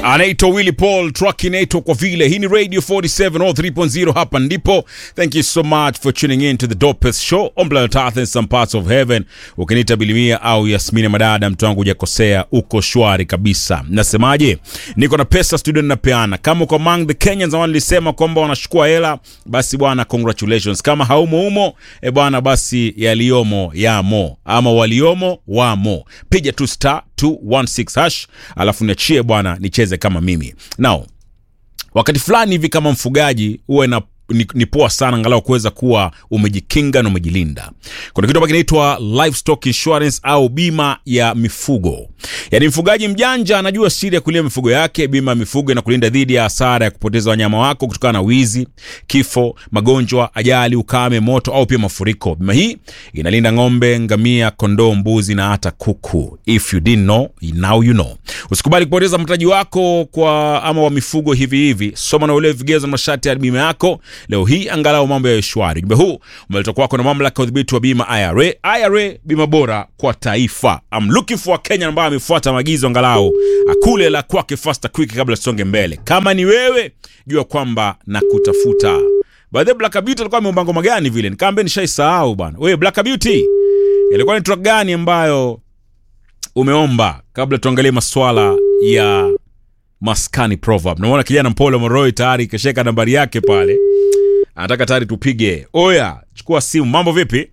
anaitwa Willy Paul, track inaitwa kwa vile. Hii ni Radio 47 all 3.0, hapa ndipo. Thank you so much for tuning in to the dopest show on planet Earth in some parts of heaven. Ukiniita Bilimia au Yasmini Madada, mtu wangu hujakosea, uko shwari kabisa. Nasemaje? Niko na pesa studio ninapeana. Kama uko among the Kenyans ambao nilisema kwamba wanachukua hela, basi bwana, congratulations. Kama haumo humo, e bwana, basi yaliyomo yamo, ama waliomo wamo. Piga tu star 216 hash alafu niachie bwana nicheze kama mimi now wakati fulani hivi kama mfugaji huwa na ni, ni poa sana angalau kuweza kuwa umejikinga na umejilinda kuna kitu ambacho kinaitwa livestock insurance au bima ya mifugo yaani mfugaji mjanja anajua siri ya kulia mifugo yake bima ya mifugo inakulinda dhidi ya hasara ya kupoteza wanyama wako kutokana na wizi kifo magonjwa ajali ukame moto au pia mafuriko bima hii inalinda ng'ombe ngamia kondoo mbuzi na hata kuku if you didn't know now you know usikubali kupoteza mtaji wako kwa ama wa mifugo hivi hivi soma na uelewe vigezo na masharti ya bima yako leo hii angalau mambo ya shwari ujumbe huu umeletwa kwako na mamlaka ya udhibiti wa bima ira ira bima bora kwa taifa I'm looking for a Kenya ambaye amefuata maagizo angalau akule la kwake faster quick kabla tusonge mbele kama ni wewe jua kwamba nakutafuta by the Black Beauty alikuwa ameomba ngoma gani vile nikaambia nishaisahau bwana wewe Black Beauty ilikuwa ni track gani ambayo umeomba kabla tuangalie maswala ya maskani proverb namuona kijana mpole moroi tayari kasheka nambari yake pale anataka tayari tupige oya chukua simu mambo vipi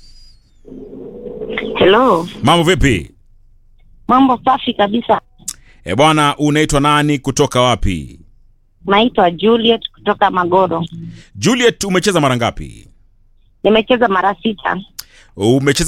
Hello, mambo vipi mambo safi kabisa. e bwana unaitwa nani kutoka wapi Naitwa Juliet kutoka Magoro. juliet umecheza mara ngapi Nimecheza mara sita. umecheza